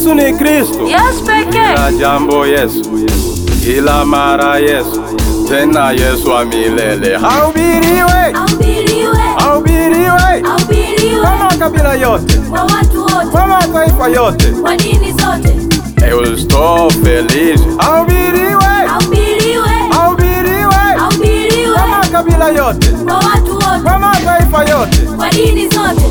Yesu ni Kristo. Yesu pekee. Kila jambo Yesu, kila mara Yesu, tena Yesu wa milele. Haubiriwe, Ahubiriwe, haubiriwe ahubiriwe kwa makabila yote, kwa watu wote, kwa mataifa yote. kwa dini zote. Eusto feliz. Haubiriwe, Ahubiriwe, haubiriwe ahubiriwe kwa makabila yote, kwa watu wote, kwa mataifa yote. kwa dini zote.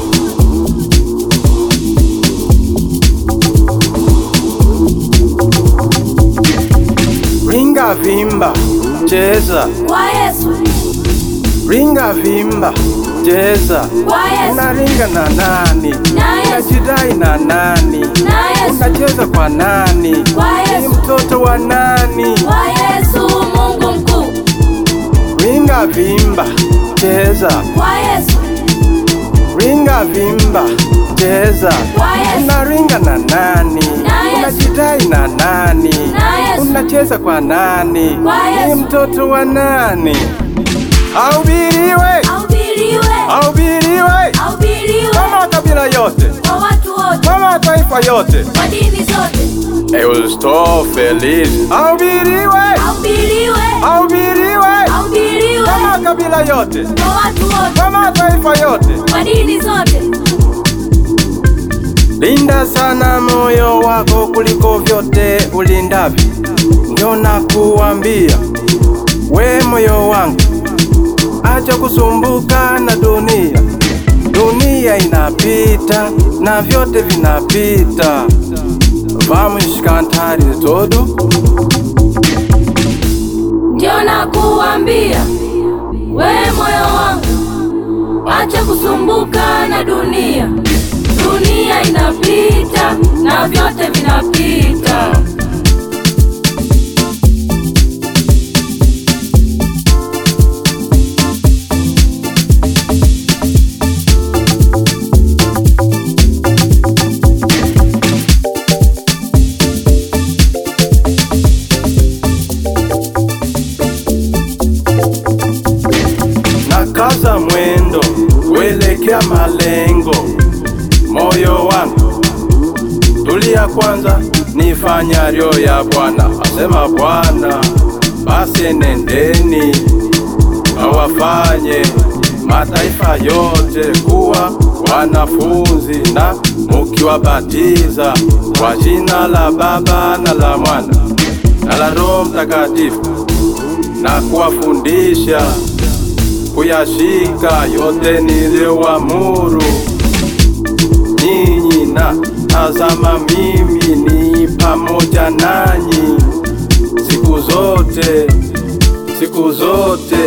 Ringa vimba, cheza, Kwa Yesu, ringa vimba, cheza. kwa Yesu, Unaringa na nani? na Yesu, Unajidai na nani? na Yesu, Unacheza kwa nani? kwa Ni Yesu, mtoto wa nani? kwa Yesu, Mungu mkuu. Ringa vimba, cheza, Kwa Yesu, ringa vimba, cheza. kwa Yesu, Unaringa na nani? Na Yesu. Unajidai na nani? na Yesu, Unacheza kwa nani? Kwa Ni Yesu. mtoto wa nani? Ahubiriwe, ahubiriwe, ahubiriwe ahubiriwe kwa makabila yote, kwa watu wote, kwa mataifa yote. kwa dini zote. Eusto feliz. Ahubiriwe, Ahubiriwe, ahubiriwe ahubiriwe kwa makabila yote, kwa watu wote, kwa mataifa yote. kwa dini zote. Linda sana moyo wako kuliko vyote ulindavyo, ndio nakuambia we moyo wangu, acha kusumbuka na dunia. Dunia inapita na vyote vinapita. Vamos cantar todo Ndio nakuambia we moyo wangu, acha kusumbuka na dunia. Dunia inapita na vyote vinapita. na kaza mwendo kuelekea malengo. Moyo wangu tulia kwanza, nifanyavyo ya Bwana, asema Bwana. Basi nendeni kawafanye mataifa yote kuwa wanafunzi, na mukiwabatiza kwa jina la Baba na la Mwana na la Roho Mtakatifu na kuwafundisha kuyashika yote niliyoamuru ninyi, na tazama, mimi ni pamoja nanyi siku zote, siku zote